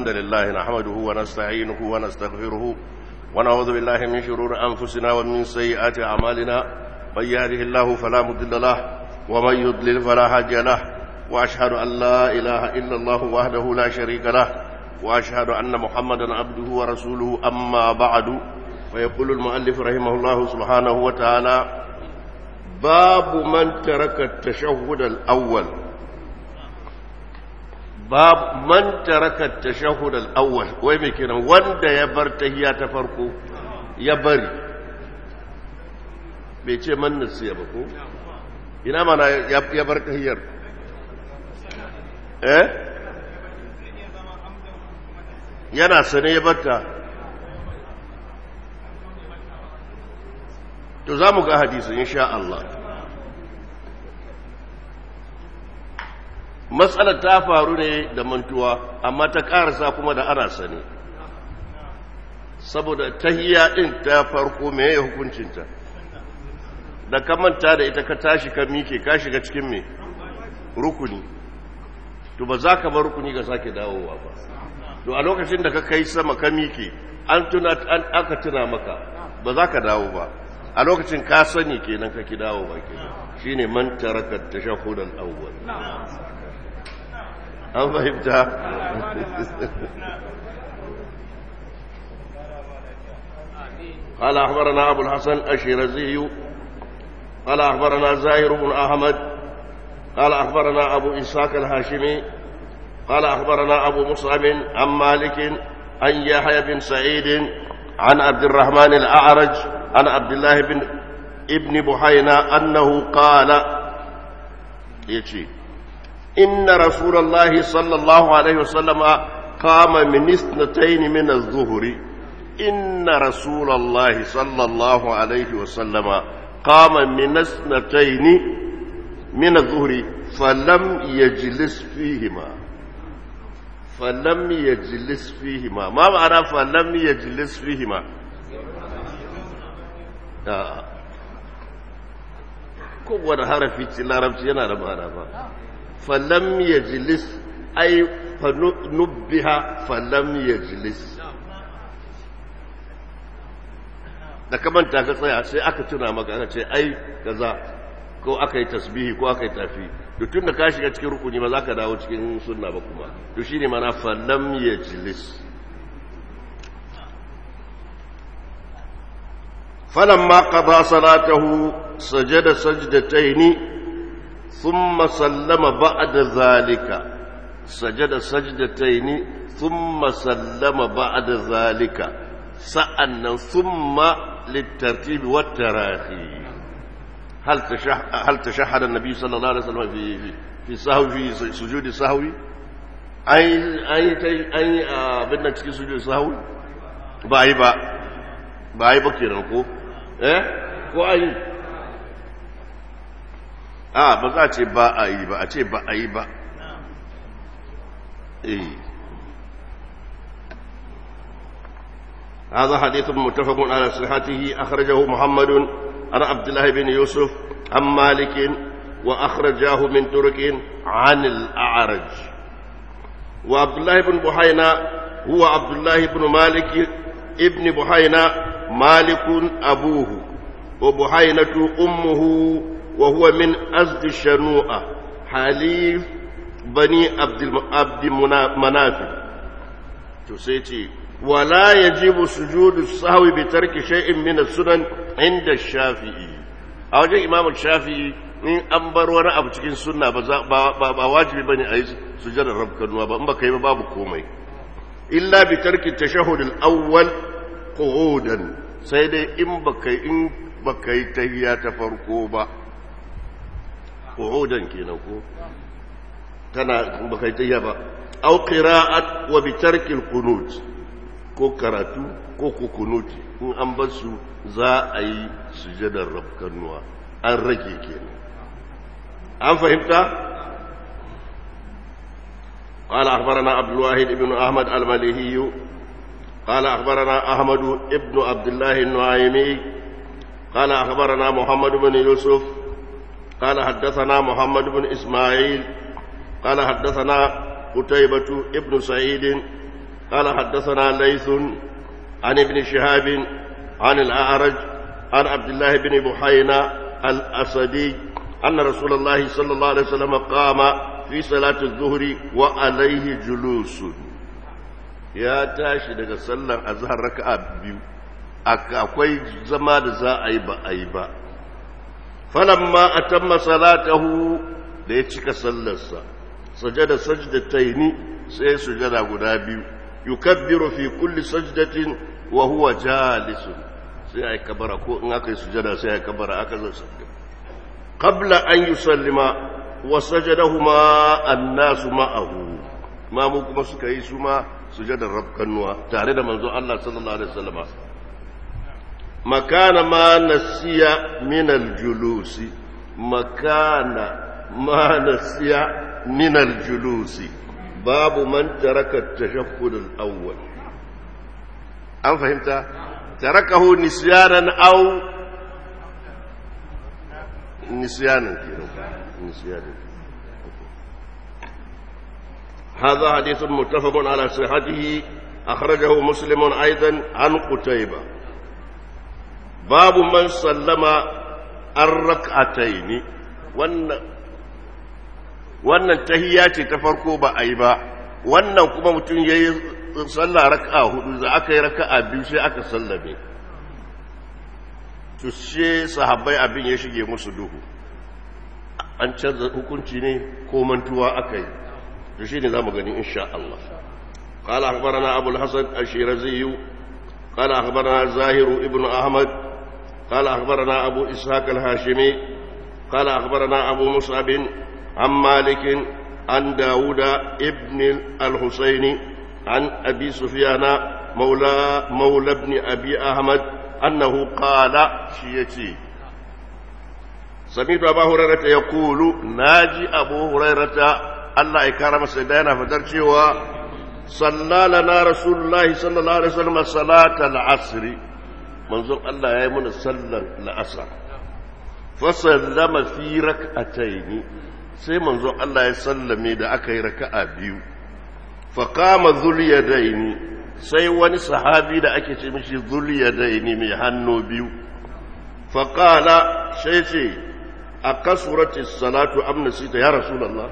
الحمد لله نحمده ونستعينه ونستغفره ونعوذ بالله من شرور أنفسنا ومن سيئات أعمالنا من يهده الله فلا مضل له ومن يضلل فلا هادي له وأشهد أن لا إله إلا الله وحده لا شريك له وأشهد أن محمدا عبده ورسوله أما بعد فيقول المؤلف رحمه الله سبحانه وتعالى باب من ترك التشهد الأول باب من ترك التشهد الأول وين كنا وند يبر تهيا تفرقو يبري بيتي من نسي بكو ina mana ya bar tahiyar eh yana sane ya batta to za mu ga hadisin insha Allah matsalar ta faru ne da mantuwa amma ta karasa kuma da ana sane saboda tahiyya din ta farko me ya hukuncinta da ka manta da ita ka tashi ka mike ka shiga cikin me rukuni to ba za ka bar rukuni ga sake dawowa ba to a lokacin da ka kai sama ka mike an tuna an aka tuna maka ba za ka dawo ba a lokacin ka sani kenan ka ki dawo ba kenan shine man taraka tashahhud al-awwal an fahimta قال أخبرنا أبو الحسن الشيرازي قال أخبرنا زاهر بن أحمد قال أخبرنا أبو إسحاق الهاشمي قال أخبرنا أبو مصعب عن مالك عن يحيى بن سعيد عن عبد الرحمن الأعرج عن عبد الله بن ابن بحينا أنه قال يجي إن رسول الله صلى الله عليه وسلم قام من اثنتين من الظهر إن رسول الله صلى الله عليه وسلم قام من اثنتين من الظهر فلم يجلس فيهما فلم يجلس فيهما ما معنى فلم يجلس فيهما kowane harafi ci larabci yana da ma'ana ba falam ya jilis ai nubbiha falam ya jilis da kamanta ka tsaya sai aka tuna maka aka ce ai gaza ko aka yi tasbihi ko aka yi tafi da tun da ka shiga cikin rukuni ba za ka dawo cikin sunna ba kuma to shi ne mana falam ya jilis فلما قضى صلاته سجد سجدتين ثم سلم بعد ذلك سجد سجدتين ثم سلم بعد ذلك سألنا ثم للترتيب والتراخي هل تشح هل تشهد النبي صلى الله عليه وسلم في في في سهو في سجود السهو أي أي أي بدنا cikin sujud sahwi ba yi ba ba yi ba kenan ko eh ko ayi a ba za a ce ba a yi ba a ce ba a yi ba eh هذا حديث متفق على صحته أخرجه محمد عن عبد الله بن يوسف عن مالك وأخرجاه من ترك عن الأعرج وعبد الله بن بحينا هو عبد الله بن مالك ابن بحينا مالك أبوه وبحينة أمه وهو من أزد الشنوءة حليف بني عبد عبد مناف تسيتي ولا يجب سجود السهو بترك شيء من السنن عند الشافعي a wajen imam shafi'i in an bar wani abu cikin sunna ba wajibi ba ne a yi sujadar rabkanuwa ba in ba ka yi ba babu komai illa bi tarki tashahhud al-awwal qu'udan sai dai in ba kai in ba kai tahiyya ta farko ba qu'udan kenan ko tana ba kai tahiyya ba aw qira'at wa bi tarki al-qunut ko karatu ko kukunuti in an bar su za a yi sujadar rafkanuwa an rage kenan an fahimta قال أخبرنا عبد الواحد بن أحمد المليهي قال أخبرنا أحمد بن عبد الله النعيمي قال أخبرنا محمد بن يوسف قال حدثنا محمد بن إسماعيل قال حدثنا قتيبة ابن سعيد قال حدثنا ليث عن ابن شهاب عن الأعرج عن عبد الله بن بحينا الأسدي أن رسول الله صلى الله عليه وسلم قام في صلاة الظهر وعليه جلوس يا تاشي daga sallar azhar raka'a biyu akwai zama da za a yi ba a yi ba falamma atamma salatahu da ya cika sallarsa sajada sajdataini sai sujada guda biyu yukabbiru fi kulli sajdatin wa huwa jalisun sai ai kabara ko in aka yi sujada sai ai kabara aka zo sabbi qabla an yusallima wa sajadahuma an-nasu ma'ahu ma mu kuma suka yi su ma sujadar rabkanuwa tare da manzo Allah sallallahu alaihi wasallama makana ma nasiya min al-julusi makana ma nasiya min al-julusi babu man taraka at-tashahhud al-awwal an fahimta tarakahu nisyanan aw nisyanan kenan nisyanan هذا حديث متفق على صحته أخرجه مسلم أيضا عن قتيبة باب من سلم الركعتين wannan tahiyya ce ta farko ba a yi ba wannan kuma mutum ya yi sallah raka'a hudu za aka yi raka'a biyu sai aka sallame to she sahabbai abin ya shige musu duhu an canza hukunci ne ko mantuwa aka yi to shine zamu gani insha Allah قال أخبرنا أبو الحسن الشيرزي قال أخبرنا زاهر ابن أحمد قال أخبرنا أبو إسحاق الهاشمي قال أخبرنا أبو مصعب عن مالك عن داود ابن الحسين عن أبي سفيان مولى مولى ابن أبي أحمد أنه قال شيتي سمعت أبا هريرة يقول ناجي أبو هريرة الله يكرم سيدنا فترشي صلى لنا رسول الله صلى الله عليه وسلم صلاة العصر منظور الله يا من صلى العصر فسلم في ركعتين sai manzo Allah ya sallame da aka yi raka'a biyu faqama zuliyadaini sai wani sahabi da ake ce mishi zuliyadaini mai hannu biyu faqala sai ce akasurati salatu am nasita ya rasulullah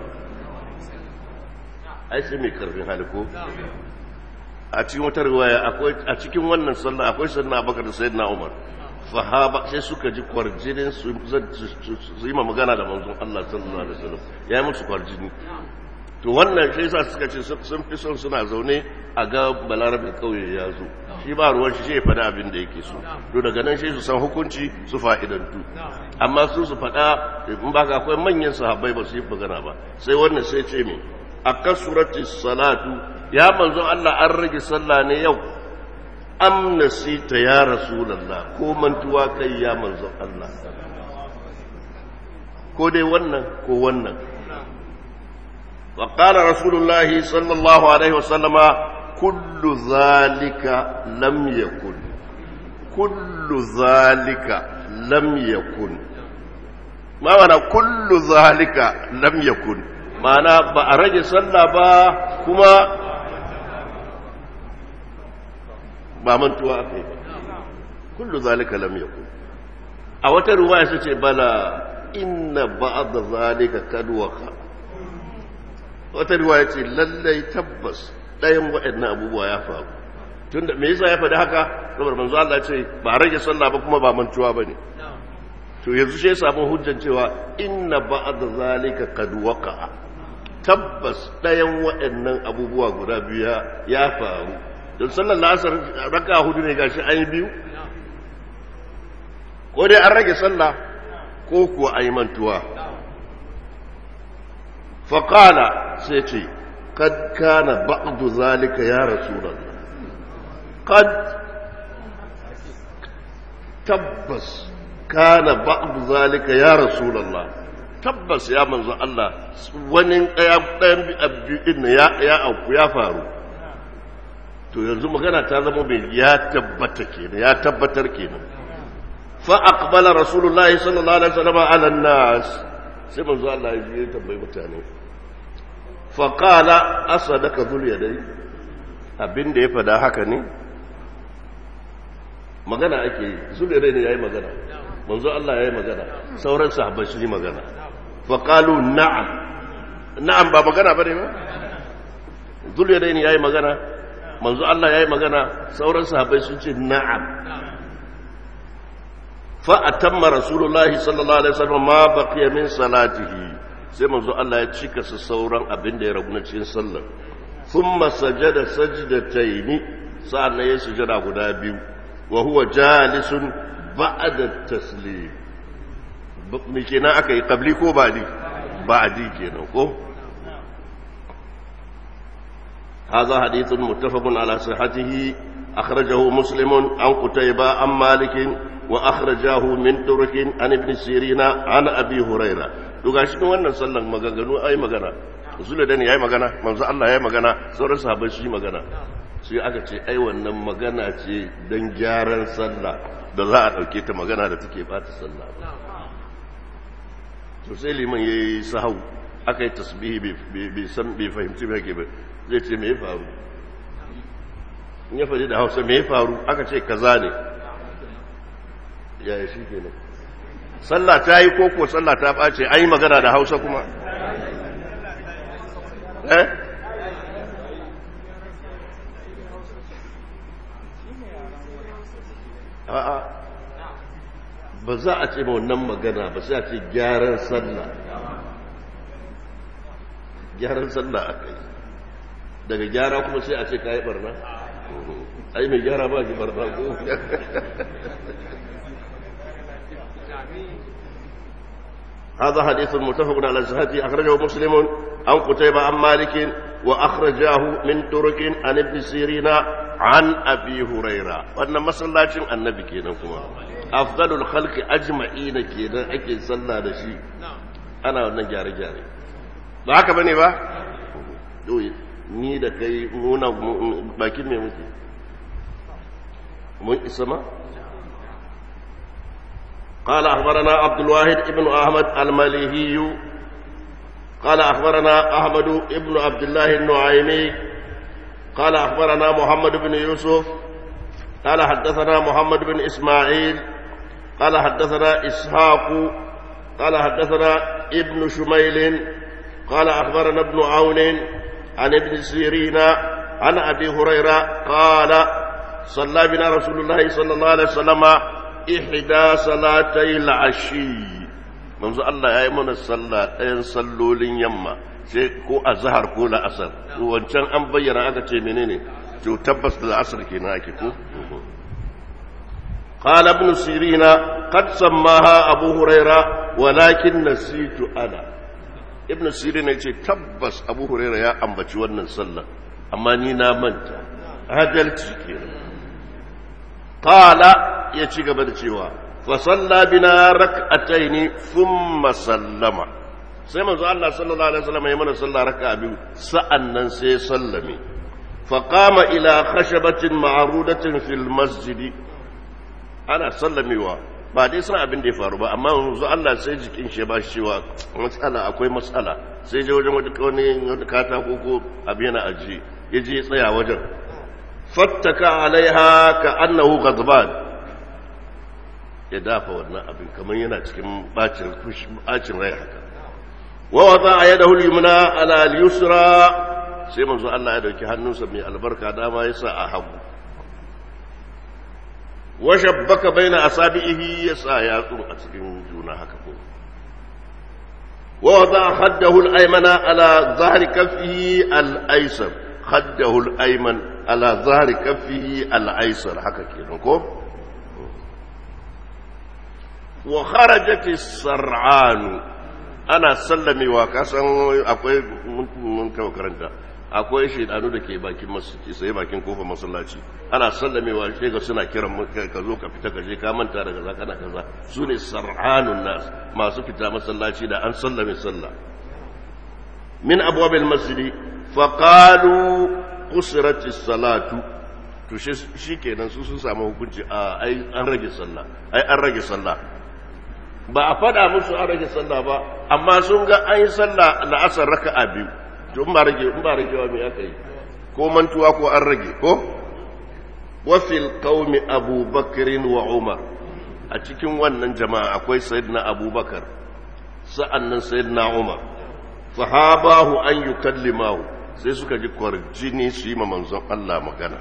ai sai mai karfin hali ko a cikin wata riwaya akwai a cikin wannan sallah akwai sayyidina Abubakar da sayyidina Umar sahaba sai suka ji kwarjinin su yi magana da manzon Allah sallallahu alaihi wasallam ya yi musu kwarjini to wannan shi yasa suka ce sun fi son suna zaune a ga balarabin kauye ya zo shi ba ruwan shi shi ya faɗa abin da yake so to daga nan shi su san hukunci su fa'idantu amma su su faɗa in ba ka akwai manyan sahabbai ba su yi magana ba sai wannan sai ce me a kasurati salatu ya manzon Allah an rage sallah ne yau am nasita ya rasulullah ko mantuwa kai ya manzon Allah ko dai wannan ko wannan wa qala rasulullah sallallahu alaihi wasallama kullu zalika lam yakun kullu zalika lam yakun ma wana kullu zalika lam yakun ma'ana ba a rage sallah ba kuma ba mantuwa aka yi ba kullu zalika lam yakun a wata ruwaya sai ce bala inna ba'd zalika kad waqa wata ruwaya ce lallai tabbas ɗayan waɗannan abubuwa ya faru tunda me yasa ya faɗi haka saboda manzo Allah ce ba rage sallah ba kuma ba mantuwa bane to yanzu sai samu hujjan cewa inna ba'd zalika kad waqa tabbas ɗayan waɗannan abubuwa guda biyu ya faru don sallar la'asar raka hudu ne gashi an yi biyu ko dai an rage sallah ko kuwa an yi mantuwa faƙala sai ce kad kana ba'du zalika ya rasulallah kad tabbas kana ba'du zalika ya rasulallah tabbas ya manzo Allah wani ɗayan ɗin ya auku ya faru to yanzu magana ta zama mai ya tabbata kenan ya tabbatar kenan fa aqbala rasulullahi sallallahu alaihi wasallam ala nas sai manzo Allah ya je tambayi mutane fa qala asadaka dhul yadai abin da ya fada haka ne magana ake yi zulere ne ya yi magana manzo Allah ya yi magana sauran sahabbai su yi magana faƙalu na'am na'am ba magana ba ne ba zulere ne ya yi magana manzo Allah ya yi magana sauran sahabbai sun ce na'am fa'atamma rasulullahi sallallahu alaihi wasallam ma baqiya min salatihi sai manzo Allah ya cika su sauran abin da ya ragu na cikin sallar thumma sajada sajdataini sa'an ya sujada guda biyu wa huwa jalisun ba'da taslim me kenan aka yi qabli ko ba'di ba'di kenan ko هذا حديث متفق على صحته أخرجه مسلم عن قتيبة عن مالك وأخرجاه من ترك عن ابن سيرين عن أبي هريرة gashi wannan sallan maganganu ai magana zula da ne yayi magana manzo Allah yayi magana sauran sahabbai su yi magana sai aka ce ai wannan magana ce dan gyaran sallah da za a dauke ta magana da take bata sallah to sai liman yayi sahau aka yi tasbihi bai san bai fahimci ba ke ba zai ce me ya faru in ya faɗi da hausa me ya faru aka ce kaza ne yaya shi ke nan sallah ta yi koko sallah ta ɓace an yi magana da hausa kuma eh a'a ba za a ce ma wannan magana ba sai a ce gyaran sallah gyaran sallah aka yi daga gyara kuma sai a ce ka yi barna ai mai gyara ba shi barna ko هذا حديث متفق على صحته أخرجه مسلم عن قتيبة عن مالك وأخرجاه من ترك عن ابن سيرين عن أبي هريرة وأن مسلاة النبي كينا كما أفضل الخلق أجمعين كينا أكي صلى لشي أنا وأنا جاري جاري ba haka bane ba ni da kai muna bakin me muke mun isa ma قال أخبرنا عبد الواحد ابن أحمد المليهي قال أخبرنا أحمد ابن عبد الله النعيمي قال أخبرنا محمد بن يوسف قال حدثنا محمد بن إسماعيل قال حدثنا إسحاق قال حدثنا ابن شميل قال أخبرنا ابن عون عن ابن سيرين عن أبي هريرة قال صلى بنا رسول الله صلى الله عليه وسلم إحدى صلاتي العشي منذ الله يا من الصلاة أين صلوا لين يما sai ko a zahar ko la'asar wancan an bayyana aka ce menene to tabbas da la'asar kenan ake ko قال ابن سيرين قد سماها أبو هريرة ولكن نسيت أنا ابن سيرين يقول تبس أبو هريرة يا أمبتي ونن صلى أما نينا منت هدلت كينا قال يتشيك بدتشيوا فصلى بنا ركعتين ثم سلم sai manzo Allah sallallahu alaihi wasallam ya mana sallah raka'a biyu sa'annan sai sallame fa qama ila khashabatin ma'rudatin fil masjid ana sallamewa ba dai san abin da ya faru ba amma yanzu Allah sai jikin shi ba shi cewa matsala akwai matsala sai je wajen wani wani wani katako ko abin yana aji ya je tsaya wajen fattaka alaiha ka annahu ghadban ya dafa wannan abin kamar yana cikin bacin bacin rai haka wa wada yadahu al-yumna ala al-yusra sai manzo Allah ya dauki hannunsa mai albarka dama ya sa a hagu washabbaka baina asabihi yasa yatsu a cikin juna haka ko wa wada khaddahu al-aymana ala zahri kaffihi al-aysar khaddahu al-ayman ala zahri kaffihi al-aysar haka kenan ko wa kharajat as-sar'an ana sallamewa kasan akwai mun kawo karanta akwai shaidanu da ke bakin masjidi sai bakin kofar masallaci ana sallamewa sai ga suna kiran ka zo ka fita ka je ka manta daga za kana kaza su ne sar'anun nas masu fita masallaci da an sallame sallah min abwabil masjidi fa qalu qusrat salatu to shi kenan su sun samu hukunci a ai an rage sallah ai an rage sallah ba a fada musu an rage sallah ba amma sun ga an yi sallah la'asar raka'a biyu to in ba rage in ba ragewa me aka yi ko mantuwa ko an rage ko wafil qaumi abubakarin wa umar a cikin wannan jama'a akwai sayyidina abubakar sa'annan sayyidina umar fahabahu an yukallimahu sai suka ji kwarjini su yi ma manzon Allah magana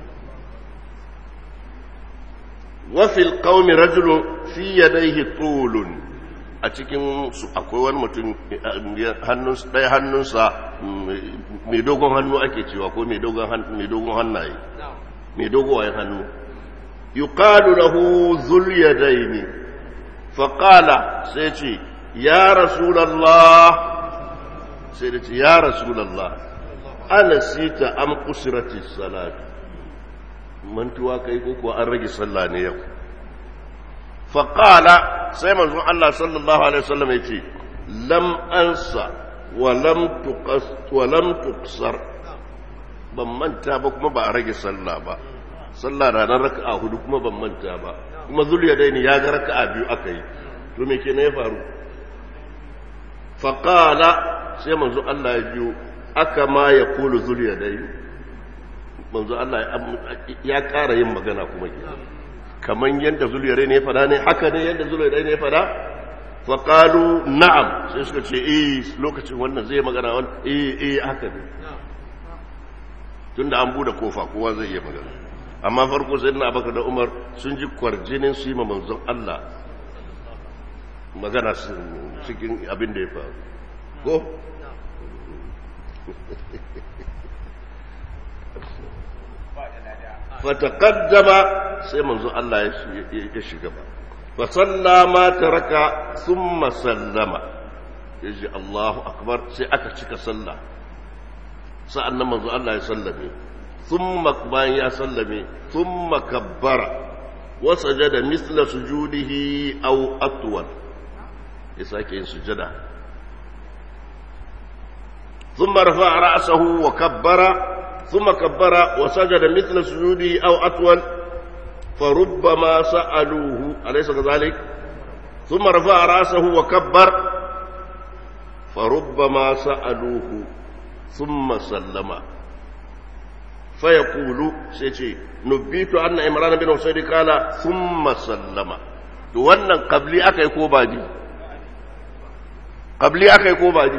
wafil qaumi rajulun fi yadayhi tulun a cikin su akwai wani mutum ɗaya hannunsa mai dogon hannu ake cewa ko mai dogon hannaye mai dogon hannu yuqalu lahu zul yadaini faqala sai ce ya rasulullah sai da ce ya rasulullah ana sita am kusirati salat mantuwa kai ko kuwa an rage sallah ne yau faqala sai manzo Allah sallallahu alaihi wasallam ya ce lam ansa wa lam tuqas wa lam tuqsar ban manta ba kuma ba a rage sallah ba sallah ranar raka'a hudu kuma ban manta ba kuma zuliya daini ya ga raka'a biyu aka yi to me kenan ya faru faqala sai manzo Allah ya biyo aka ma ya kulu zuliya daini manzo Allah ya ƙara yin magana kuma kenan kaman yadda zuliya daini ya fada ne haka ne yadda zuliya daini ya fada faqalu na'am sai suka ce eh lokacin wannan zai magana wannan eh eh haka ne tunda an bude kofa kowa zai iya magana amma farko sai na abaka da umar sun ji kwarjinin su yi ma manzon Allah magana cikin abin da ya faru ko fataqaddama sai manzon Allah ya shiga ba fa sallama taraka thumma sallama yaji Allahu akbar sai aka cika sallah sa'an nan manzo Allah ya sallame, sun bayan ya sallame, sun makabbara, wasa jada misla sujudihi au atuwal, ya sake yin sujada. Sun marfa a ra'asahu wa kabbara, sun makabbara, wasa jada misla sujudihi au atuwal, farubba ma sa'aluhu, alaisa ga zalik, sun marfa a ra'asahu wa kabbar, farubba ma sa'aluhu. ثم سلم فيقول سيتي نبيت أن إمران بن حسين قال ثم سلم wannan qabli akai ko baji qabli akai ko baji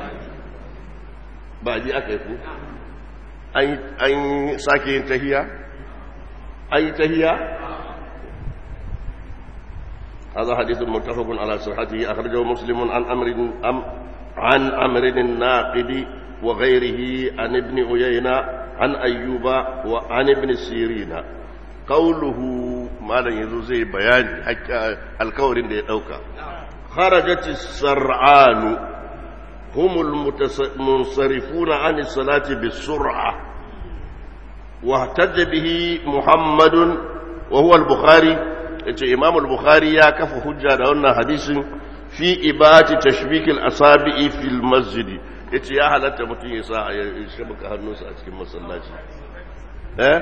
baji akai ko an an sake yin tahiya an yi tahiya هذا حديث متفق على صحته أخرجه مسلم عن أمر أم عن أمر الناقد وغيره عن ابن عيينة عن أيوب وعن ابن سيرين قوله ما لن يزوزي بيان حكا الكور دي دوكا خرجت السرعان هم المنصرفون عن الصلاة بالسرعة واحتج به محمد وهو البخاري إمام البخاري يا كف حجة لأن حديث في إباحة تشبيك الأصابع في المسجد yace ya halatta mutum ya sa ya shabaka hannunsa a cikin masallaci eh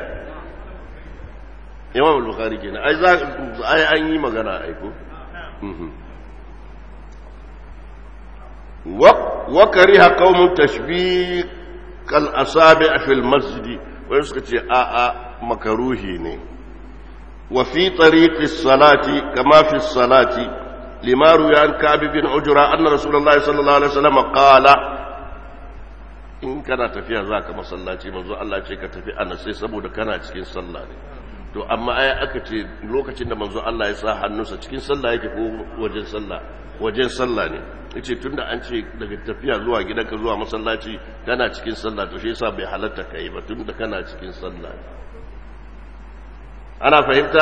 imam al-bukhari kenan ai za ai an yi magana ai ko wa wa kariha qaumun tashbik al-asabi' fi al-masjid wai suka ce a a makaruhi ne wa fi tariqi as-salati kama fi as-salati lima ruya an ka'b bin ujra anna rasulullahi sallallahu alaihi wasallam qala in kana tafiya za ka masallaci manzo Allah ce ka tafi ana sai saboda kana cikin sallah ne to amma ai aka ce lokacin da manzo Allah ya sa hannunsa cikin sallah yake ko wajen sallah wajen sallah ne yace tunda an ce daga tafiya zuwa gidanka zuwa masallaci kana cikin sallah to shi yasa bai halatta kai ba tunda kana cikin sallah ne ana fahimta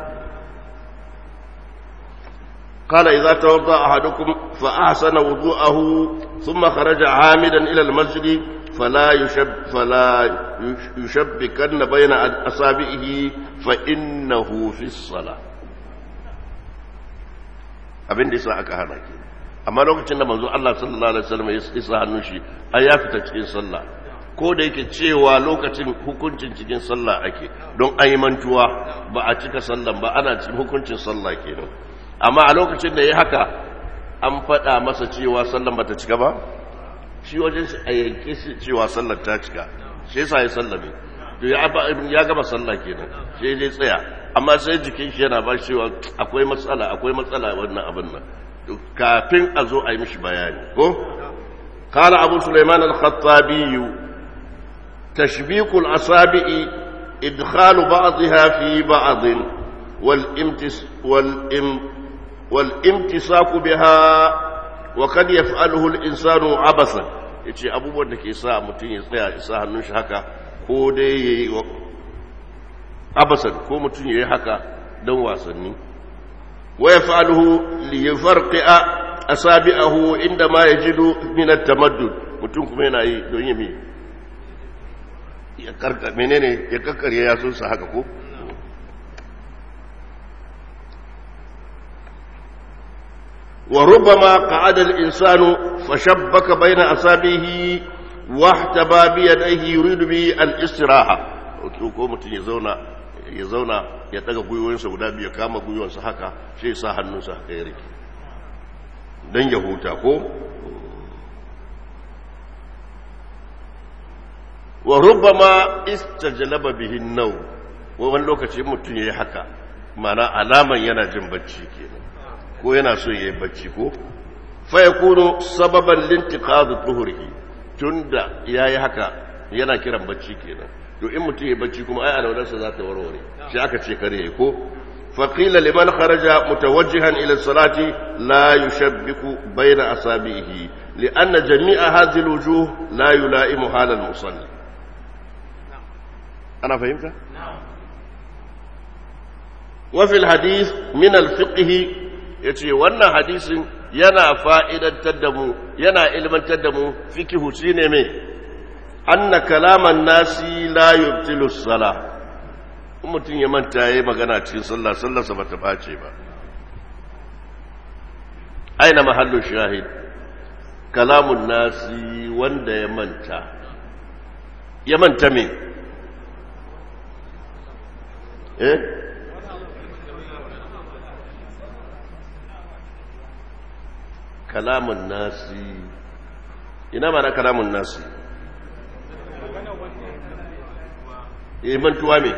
قال إذا توضأ أحدكم فأحسن وضوءه ثم خرج عامدا إلى المسجد فلا يشب فلا يشبكن بين أصابعه فإنه في الصلاة abin da yasa aka hana ke amma lokacin da manzo Allah sallallahu alaihi wasallam ya isa hannun shi ai ya fita cikin sallah ko da yake cewa lokacin hukuncin cikin sallah ake don ayi mantuwa ba a cika sallan ba ana cikin hukuncin sallah kenan amma a lokacin da ya haka an faɗa masa cewa sallan bata cika ba shi wajen shi a yanke shi cewa sallar ta cika shi yasa ya sallame to ya ya gama sallah kenan sai ya tsaya amma sai jikin shi yana ba shi cewa akwai matsala akwai matsala wannan abin nan kafin a zo a yi mishi bayani ko قال أبو سليمان الخطابي تشبيك الأصابع إدخال بعضها في بعض والامتس والام والامتساك بها وقد يفعله الإنسان عبثا yace abubuwan da ke sa mutum ya tsaya ya sa hannun shi haka ko dai ya yi abasan ko mutum ya yi haka don wasanni wa ya fa'aluhu li yafarqi'a asabi'ahu inda ma yajidu min at-tamaddud mutum kuma yana yi don yi ya karka menene ya kakkarye ya sun sa haka ko وربما قعد الإنسان فشبك بين أصابعه واحتبى بيديه يريد به الاستراحة ko mutum ya zauna ya zauna ya daga gwiwoyinsa guda biyu ya kama gwiwonsa haka shi ya sa hannunsa haka ya rike don ya huta ko wa rubbama istajalaba bihin nau wani lokaci mutum ya yi haka mana alaman yana jin bacci kenan ko yana so ya yi bacci ko fa yakunu sababan lintiqadu tuhurihi tunda yayi haka yana kiran bacci kenan to in mutum ya bacci kuma ai alwalarsa za ta warware shi aka ce kare ko fa qila liman kharaja mutawajjihan ila salati la yushabbiku bayna asabihi lianna jami'a hadhihi alwujuh la yulaimu hala almusalli ana fahimta wa fil hadith min alfiqh ya ce wannan hadisin yana fa'idantar da mu yana ilmantar da mu fikihu shi ne mai anna kalaman nasi la yubtilu sala mutum ya manta ya yi magana cikin sallah sallarsa ba ta ɓace ba aina mahallu shahid kalamun nasi wanda ya manta ya manta me eh kalamun nasi ina mana kalamun nasi ya mantuwa me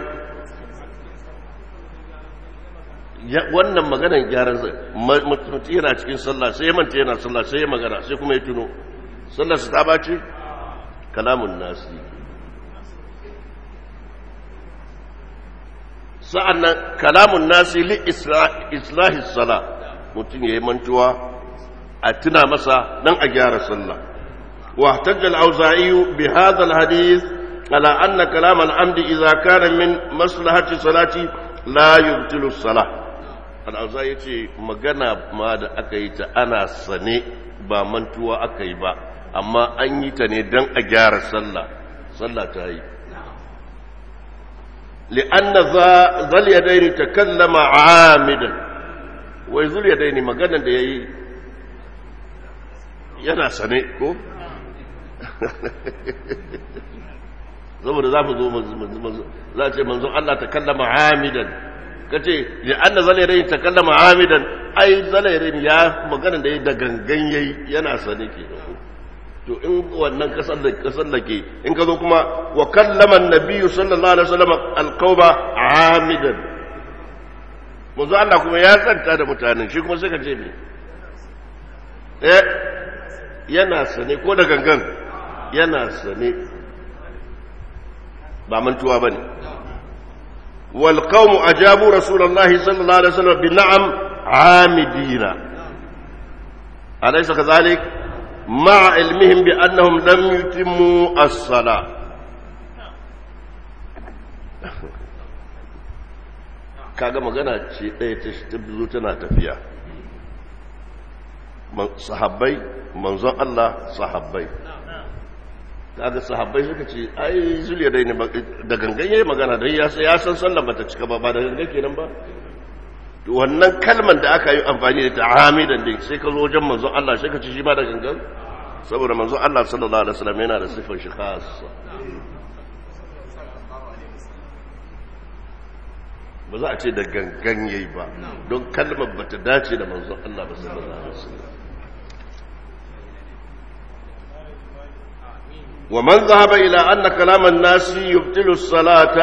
wannan maganan gyaran mutum yana cikin sallah sai ya manta yana sallah sai ya magana sai kuma ya tuno sallah su ta bace kalamun nasi sa'an nan kalamun nasi li islahi sala mutum ya yi mantuwa a tuna masa dan a gyara sallah wa ihtajja al-auza'i bi hadha al-hadith ala anna kalam al-amd idha kana min maslahati salati la yubtilu as-salah al-auza'i yace magana ma da aka yi ta ana sane ba mantuwa aka yi ba amma an yi ta ne dan a gyara sallah sallah ta yi لأن ذا اليدين تكلم عامدا وذو اليدين magana da yayi yana sane ko saboda za mu zo za ce manzo Allah ta kallama hamidan ka ce ya an da zalairai ta kallama hamidan ai zalairai ya magana da ya da gangan yayi yana sane ke to in wannan kasar da kasar da ke in ka zo kuma wa kallama annabiyyu sallallahu alaihi wasallam alqawba hamidan manzo Allah kuma ya tsanta da mutanen shi kuma sai ka ce me eh yana sane ko da gangan yana sane ba mantuwa ba ne walƙaunu a jabu rasulallah sallallahu alaihi wasallam bi na'am amidina alaysa kadhalik ma ilmihim bi annahum lam yutimmu as-sala kaga magana ce ɗaya ta zo tana tafiya sahabbai manzon Allah sahabbai kaga sahabbai suka ce ai zuliya dai ne da gangan yayi magana dai ya ya san sallar bata cika ba ba da gangan kenan ba to wannan kalmar da aka yi amfani da ta hamidan dai sai ka zo wajen manzon Allah sai ka ci shi ba da gangan saboda manzon Allah sallallahu alaihi wasallam yana da sifar shi khassa ba za a ce da gangan yayi ba don kalmar bata dace da manzon Allah ba sallallahu alaihi wasallam ومن ذهب إلى أن كلام الناس يبطل الصلاة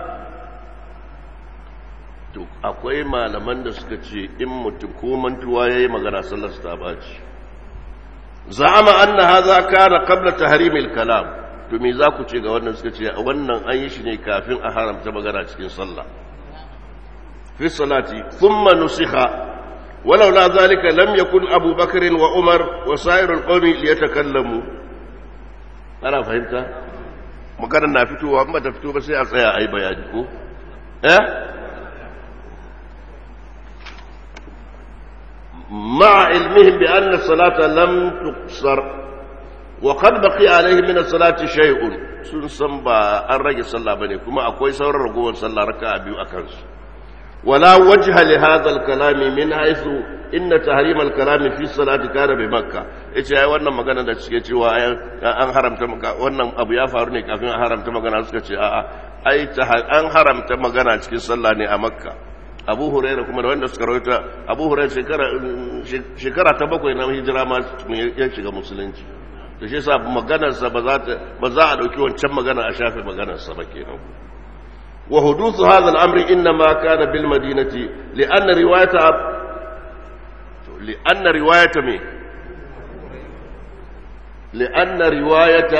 akwai malaman da suka ce in mutum ko mantuwa ya yi magana sallar ta baci za'ama anna hadha kana qabla tahrim al-kalam to me za ku ce ga wannan suka ce wannan an yi shi ne kafin a haramta magana cikin sallah fi salati thumma nusikha walau la zalika lam yakun Abu Bakr wa Umar wa sa'ir al-qawm liyatakallamu ana fahimta maganar na fitowa ba ta fito ba sai a tsaya ai bayani ko eh مع علمهم بأن الصلاة لم تقصر وقد بقي عليه من الصلاة شيء sun san ba an rage sallah bane kuma akwai sauran ragowar sallah raka'a biyu akan su wala wajha li hadha al-kalam min haythu inna tahrim al-kalam fi salati kana bi makkah yace ai wannan magana da suke cewa an haramta wannan abu ya faru ne kafin a haramta magana suka ce a'a ai an haramta magana cikin sallah ne a makka abu huraira kuma da wanda suka rawaita abu huraira shekara ta bakwai na hijira ma ya shiga musulunci da shi sa maganarsa ba za a ɗauki wancan magana a shafe maganarsa ba kenan wa hudusu hadha al-amri inna ma kana bil madinati li'anna riwayata li'anna riwayata me li'anna riwayata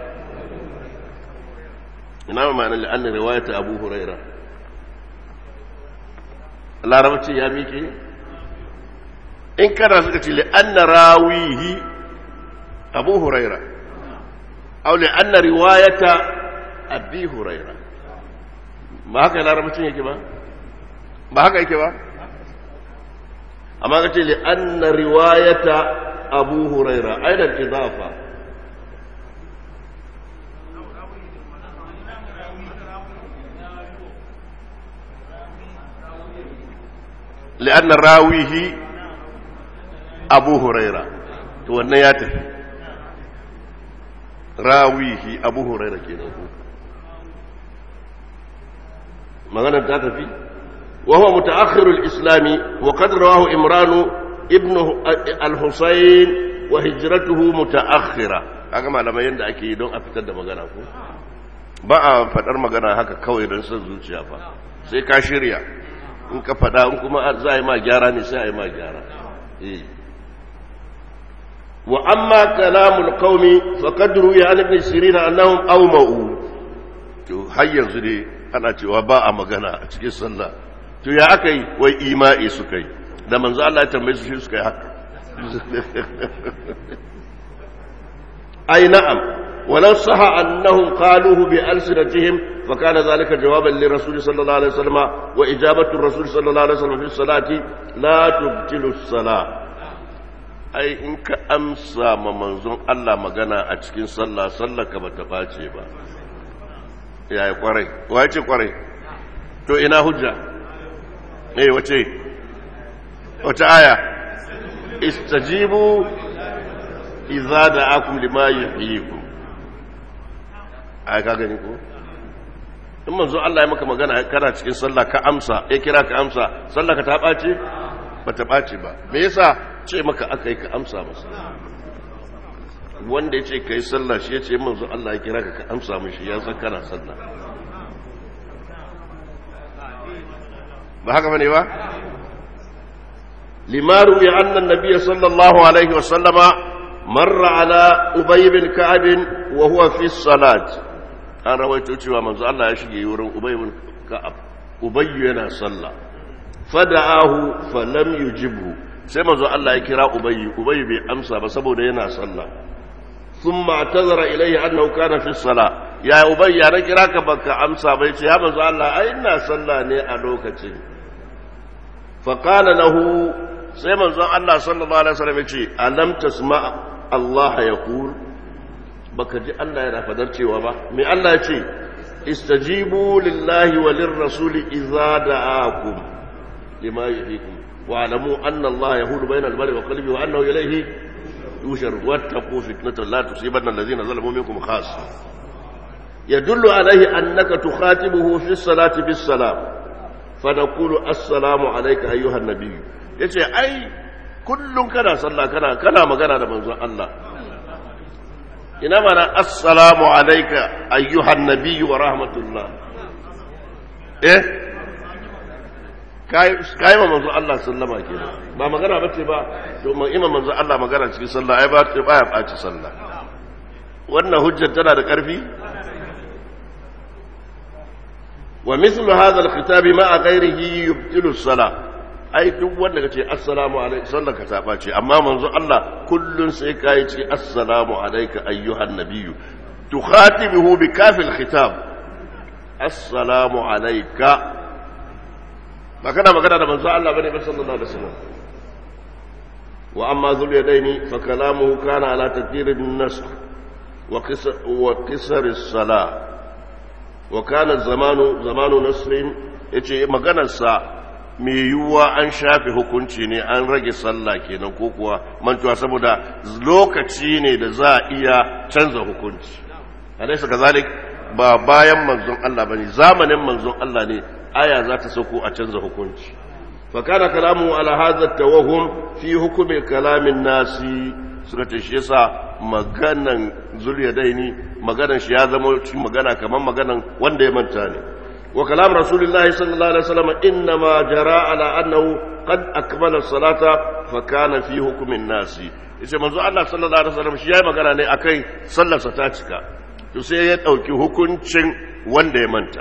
ina ma'ana li'anna riwayata abu huraira larabci ya miƙe in kana suka ce li'anna rawihi abu huraira au li'anna riwayata abi huraira ba haka larabcin yake ba ba haka yake ba amma ka ce li'anna riwayata abu huraira aidan idafa لأن راويه أبو هريرة وأن ياتي راويه أبو هريرة كده مغانا تاتي وهو متأخر الإسلام وقد رواه إمران ابن الحسين وهجرته متأخرة haka malamai yadda ake yi don a fitar da magana ko ba a faɗar magana haka kawai don son zuciya fa sai ka shirya in ka faɗa in kuma za a yi ma gyara ne sai a yi ma gyara wa amma kalamul qaumi faqad ruya an ibn sirin annahum awma'u to har yanzu dai ana cewa ba a magana a cikin sallah to ya aka yi wai ima'i suka yi da manzo Allah ya tambaye su shi suka yi haka ai na'am ولو صح أنهم قالوه بألسنتهم فكان ذلك جوابا للرسول صلى الله عليه وسلم وإجابة الرسول صلى الله عليه وسلم في الصلاة لا تبطل الصلاة أي إنك أمسى منظوم الله مغانا أتكين صلى صلى كما تفاتي با يا قري وايتي قري تو إنا هجة إيه وتي وتا آية استجيبوا إذا دعاكم لما يحييكم ai ka gani ko in manzo Allah ya maka magana kana cikin sallah ka amsa ya kira ka amsa sallah ka ta bace ba ta bace ba me yasa ce maka aka yi ka amsa masa wanda ya ce ka yi sallah shi ya ce manzo Allah ya kira ka ka amsa mishi ya san kana sallah ba haka bane ba limaru ya annan nabiyyi sallallahu alaihi wa sallama marra ala ubay bin ka'ab wa huwa fi salat an rawaito cewa manzo Allah ya shige wurin Ubay ibn Ka'ab Ubay yana sallah fada'ahu falam yujibhu sai manzo Allah ya kira Ubay Ubay bai amsa ba saboda yana sallah thumma tazara ilayhi annahu kana fi salah ya Ubay ya na kira ka baka amsa bai ce ya manzo Allah ai ina sallah ne a lokacin fa qala lahu sai manzo Allah sallallahu alaihi wasallam ya ce alam tasma Allah yaqul baka ji Allah yana fadar cewa ba me Allah ya ce istajibu lillahi wa lirrasuli idza da'akum lima yuhyikum wa alamu anna Allah yahulu bainal mar'i wa qalbi wa annahu ilayhi yushar wattaqu fitnatan la tusibanna alladhina zalamu minkum khassa yadullu alayhi annaka tukhatibuhu fi salati bis salam فنقول السلام عليك أيها النبي yace ai kullum kana sallah kana kana magana da manzon Allah ina mana assalamu alaika ayyuhan nabiyyu wa rahmatullah eh kai ma manzo Allah sallama kenan ba magana bace ba to ma imam manzo Allah magana cikin sallah ai ba ta baya baci sallah wannan hujjar tana da karfi wa mithlu hadha al-khitab ma'a ghayrihi yubtilu as-salah ai duk wanda kace assalamu alaikum sallar ka ta bace amma manzo Allah kullun sai kai ce assalamu alayka ayyuhan nabiyyu tukhatibuhu bi kafil khitab assalamu alayka ba kana magana da manzo Allah bane ba sallallahu alaihi wasallam wa amma zul yadaini fa kalamuhu kana ala taqdir an-nasr wa qisar wa qisar as-salah wa kana zamanu zamanu nasrin yace maganar sa me yiwuwa an shafe hukunci ne an rage sallah kenan ko kuwa mantuwa saboda lokaci ne da za a iya canza hukunci alaysa kazalik ba bayan manzon Allah bane zamanin manzon Allah ne aya za ta sauko a canza hukunci fa kana kalamu ala hadha tawahum fi hukmi kalamin nasi suka ce shi yasa maganan zuliyadaini maganan shi ya zama magana kamar maganan wanda ya manta ne wa kalam rasulullahi sallallahu alaihi wasallam inma jara ala annahu qad akmala salata fa kana fi hukmin nasi yace manzo Allah sallallahu alaihi wasallam shi yayi magana ne akai sallarsa ta cika to sai ya dauki hukuncin wanda ya manta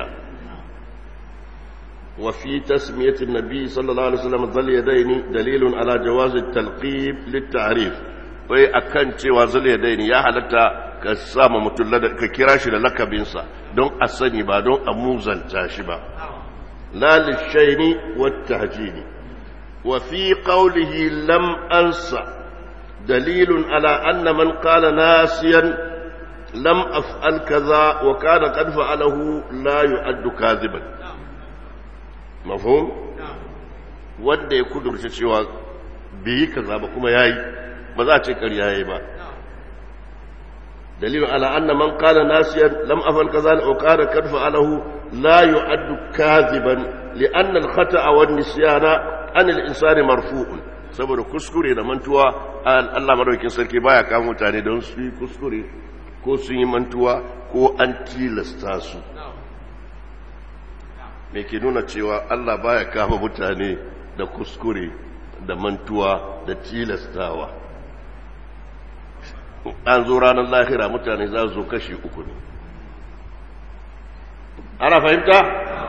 وفي تسمية النبي صلى الله عليه وسلم ذل يدين دليل على جواز التلقيب للتعريف wai akan cewa zul yadaini ya halatta ka sama mutum ka kira shi da lakabinsa don a sani ba don a muzanta shi ba la lishaini wat tahjini wa fi qawlihi lam ansa dalilun ala anna man qala nasiyan lam af'al kaza wa kana qad fa'alahu la yu'addu kadhiban mafhum wanda ya kudurce cewa bai yi kaza ba kuma yayi ba za a ce ƙarya yayi ba dalilin ala anna man qala nasiyan lam afal kaza wa qala kad fa'alahu la yu'addu kadhiban li'anna al-khata'a wan nisyana an al-insani marfu'un saboda kuskure da mantuwa Allah madaukakin sarki baya kama mutane don su yi kuskure ko sun yi mantuwa ko an tilasta su me ke nuna cewa Allah baya kama mutane da kuskure da mantuwa da tilastawa an zo ranar lahira mutane za zo kashi uku ne ana fahimta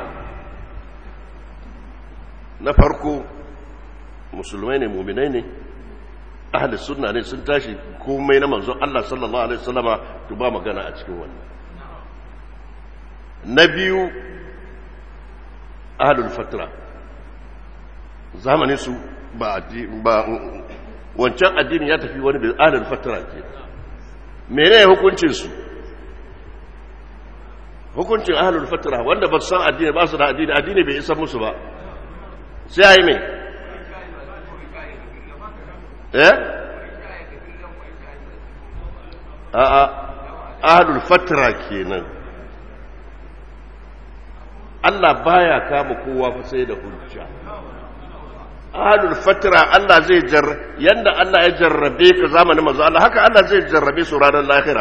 na farko musulmai ne muminai ne ahli sunna ne sun tashi komai na manzon Allah sallallahu alaihi wasallama to ba magana a cikin wannan na biyu ahlul fatra zamanin su ba ba wancan addini ya tafi wani da ahlul fatra ke menene hukuncin su hukuncin ahlul fatra wanda ba su san addini ba su da addini addini bai isa musu ba sai ayi mai eh a'a ahlul fatra kenan Allah baya kama kowa fa sai da hujja ahlul fatra Allah zai jar yanda Allah ya jarrabe ka zamanin manzo Allah haka Allah zai jarrabe su ranar lahira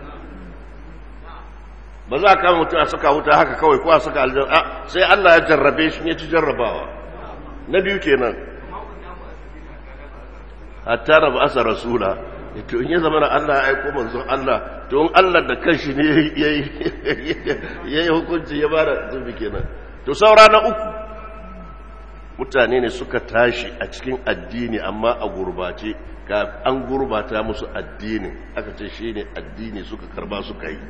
ba za ka mutum a saka wuta haka kawai ko a saka aljanna sai Allah ya jarrabe shi ne ci jarrabawa na biyu kenan hatta da ba asa rasula to in ya zama na Allah ya aiko manzon Allah to in Allah da kanshi ne yayi yayi hukunci ya bada zubi kenan to saura na uku mutane ne suka tashi a cikin addini amma a gurbace ka an gurbata musu addinin aka ce shine addini suka karba suka yi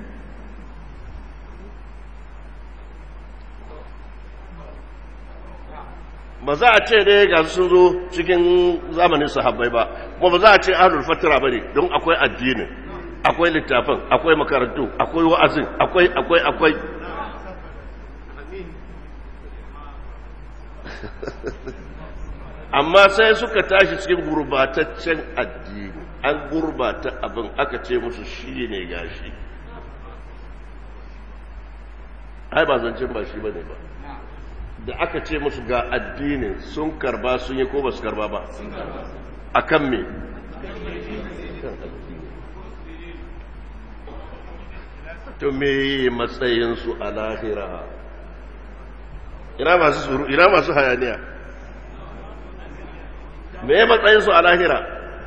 ba za a ce dai ga sun zo cikin zamanin sahabbai ba kuma ba za a ce ahlul fatira bane don akwai addini akwai littafin akwai makarantu akwai wa'azin akwai akwai akwai amma sai suka tashi cikin gurbataccen addini an gurbata abin aka ce musu shi ne gashi ai ba zancen ba shi bane ba da aka ce musu ga addinin sun karba sun yi ko ba su karba ba a kan me to me matsayinsu a lahira ina masu suru ina masu hayaniya me matsayinsu a lahira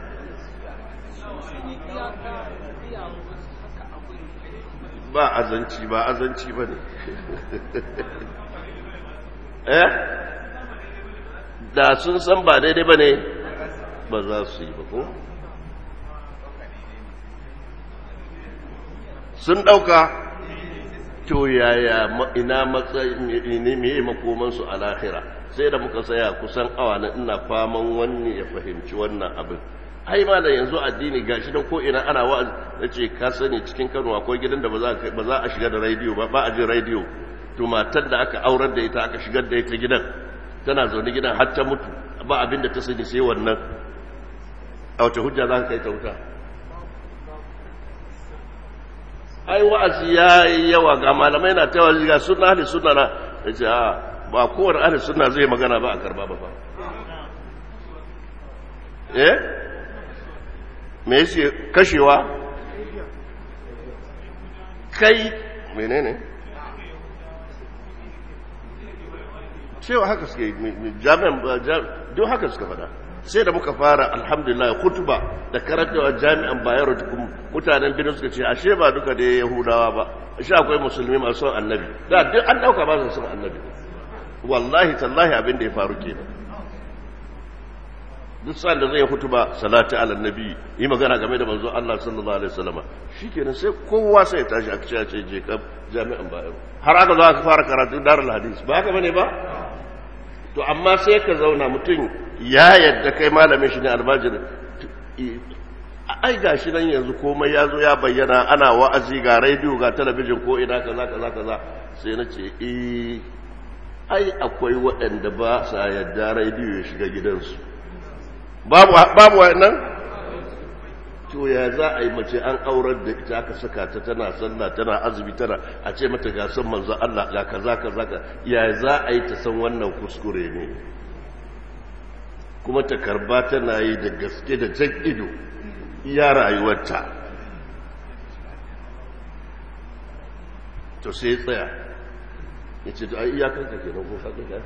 ba azanci ba azanci ba ne eh da sun san ba daidai ba ne ba za su yi ba ko sun ɗauka to yaya ina matsayi ne mai makomansu a lahira sai da muka saya kusan awa na ina faman wani ya fahimci wannan abin ai ma da yanzu addini gashi da ko ina ana wa'azi nace ka sani cikin Kano akwai gidan da ba za a shiga da radio ba ba a jin radio to matar da aka aurar da ita aka shigar da ita gidan tana zaune gidan har ta mutu ba abin da ta sani sai wannan a wace hujja za ka kai ta wuta ai wa'azi ya yi yawa ga malamai na ta wazi ga suna ahli suna na ya ce a ba kowane ahli suna zai magana ba a karba ba ba eh me yake kashewa kai menene cewa haka suke jami'an don haka suka fada sai da muka fara alhamdulillah kutuba da karantawa jami'an bayero mutanen binin suka ce ashe ba duka da yahudawa ba ashe akwai musulmi masu son annabi da duk an dauka ba su son annabi wallahi tallahi abin da ya faru kenan duk sa'an da zai hutuba salati ala nabi yi magana game da manzo Allah sallallahu alaihi wasallam shikenan sai kowa sai ya tashi aka ce ce je ka jami'an bayero har aka zo aka fara karatu darul hadis ba haka bane ba to amma sai ka zauna mutum ya yadda kai malamin shi ne almajiri ai ga shi nan yanzu komai ya zo ya bayyana ana wa'azi ga rediyo ga talabijin ko ina kaza kaza kaza sai na ce eh ai akwai waɗanda ba sa yadda rediyo ya shiga gidansu babu babu wannan to ya za a yi mace an aurar da ita aka saka ta tana sallah tana azumi tana a ce mata ga san manzo Allah ga kaza kaza ka ya za a yi ta san wannan kuskure ne kuma ta karba tana yi da gaske da jan ido iya rayuwarta to sai tsaya ya ce ai iyakanka ke nan ko haka ya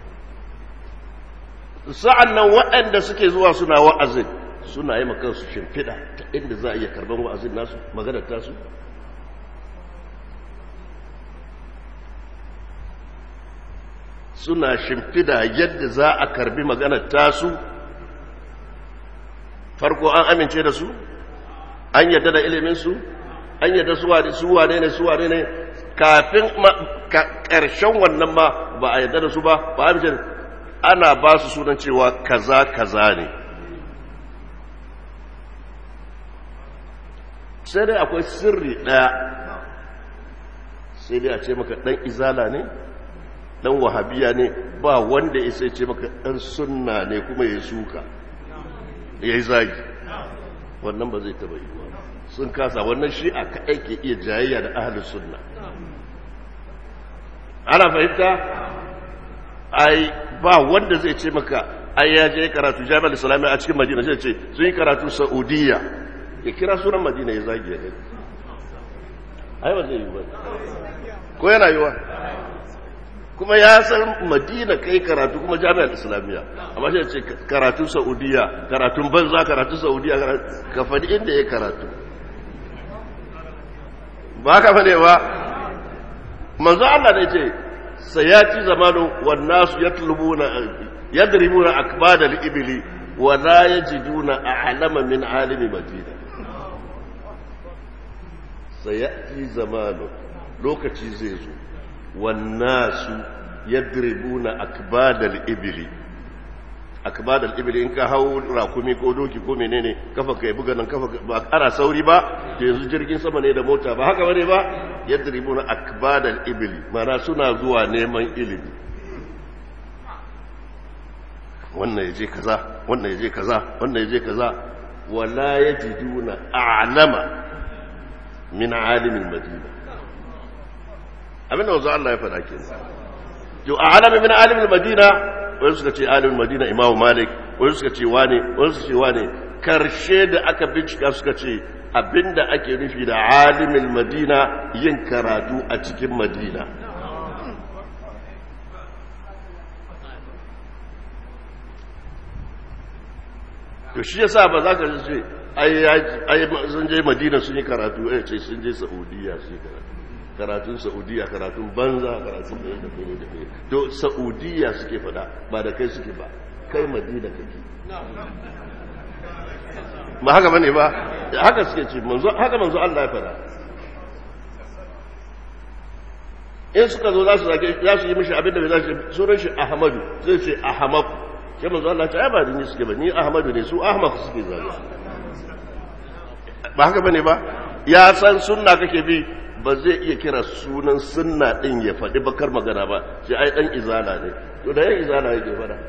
sa'an nan waɗanda suke zuwa suna wa'azin suna yi makansu shimfiɗa ta inda za a iya karban wa'azin nasu maganar tasu suna shimfiɗa yadda za a karbi maganar tasu farko an amince da su an yadda da iliminsu an yadda su wane ne su wane ne kafin ƙarshen wannan ma ba a yadda da su ba ba a amince ana ba su sunan cewa kaza kaza ne sai dai akwai sirri ɗaya sai dai a ce maka ɗan izala ne ɗan wahabiya ne ba wanda ya sai ce maka ɗan sunna ne kuma ya suka ya yi zagi wannan ba zai taba yi sun kasa wannan shi a kaɗai ke iya jayayya da ahalin sunna ana fahimta ai ba wanda zai ce maka ai ya je karatu jami'ar islamiyya a cikin madina zai ce sun yi karatu saudiya ya kira sunan madina ya zagi ya gani ai ba zai yi ba ko yana yiwa kuma ya san madina kai karatu kuma jami'ar islamiyya amma shi ce karatu saudiya karatun banza karatu saudiya ka faɗi inda ya karatu ba ka fane ba manzo Allah ne ce sayati zamanu wan nasu yatlubuna yadribuna akbad al-ibli wa la yajiduna a'lama min alimi madina sayati zamanu lokaci zai zo wan nasu yadribuna akbad al-ibli akbad al-ibli in ka hau rakumi ko doki ko menene kafa kai buga nan kafa ba ana sauri ba to yanzu jirgin sama ne da mota ba haka bane ba yadribuna akbad al-ibli mana suna zuwa neman ilimi wannan yaje kaza wannan yaje kaza wannan yaje kaza wala yajiduna a'lama min alimin madina abinda wanzu Allah ya faɗa kenan to a'lama min alimin madina wani suka ce alimin madina imamu malik wani suka ce wane wani suka ce wane karshe da aka bincika suka ce abinda ake nufi da alimin madina yin karatu a cikin madina to shi yasa ba za ka ce ai sun je madina sun yi karatu ya ce sun je saudiya su yi karatu karatun saudiya karatun banza karatun da da da da to saudiya suke fada ba da kai suke ba kai madina kake ba haka bane ba haka suke ce manzo haka manzo Allah ya fada in suka zo za su zage za su yi mishi abin da bai za su sunan shi Ahmadu zai ce Ahmad sai manzo Allah ta ba ni suke ba ni Ahmadu ne su Ahmad suke zage ba haka bane ba ya san sunna kake bi ba zai iya kira sunan sunna din ya faɗi bakar magana ba sai ai dan izala ne to da yan izala yake fada